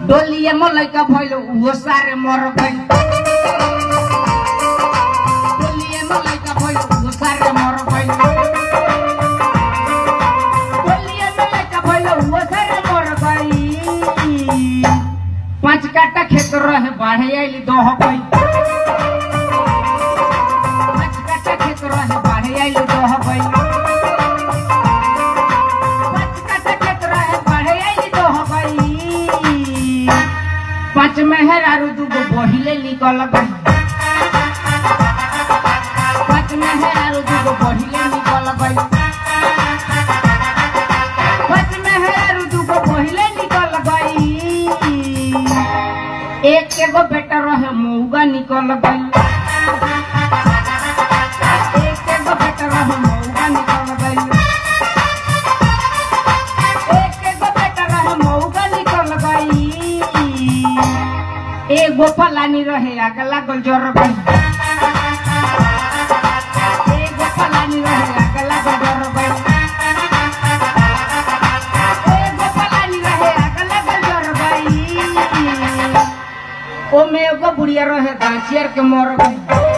डोलिए में लइका भइल उहो सारे मर गइल डोलिए में लइका भइल उहो सारे मर गइल डोलिए में लइका भइल उहो सारे मर गइल पांच काटा खेत रहे बाढ़े आइली दह गइल पांच काटा खेत रहे बाढ़े आइली दह गइल पांच काटा खेत रहे बाढ़े आइली दह गइल पांच मेहरारू दूगो बहिले निकल गई पांच मेहरारू दूगो बहिले निकल गई पांच मेहरारू दूगो बहिले निकल गई एक एगो बेटा रहे मऊगा निकल गई एक एगो बेटा रहे मऊगा निकल गई एक एगो बेटा रहे मऊगा निकल गई एगो फलानी रहे आग लागल जर गई एगो फलानी रहे आग लागल जर गई एगो फलानी रहे आग लागल जर गई ओमे एगो बुढ़िया रहे दासियर के मर गई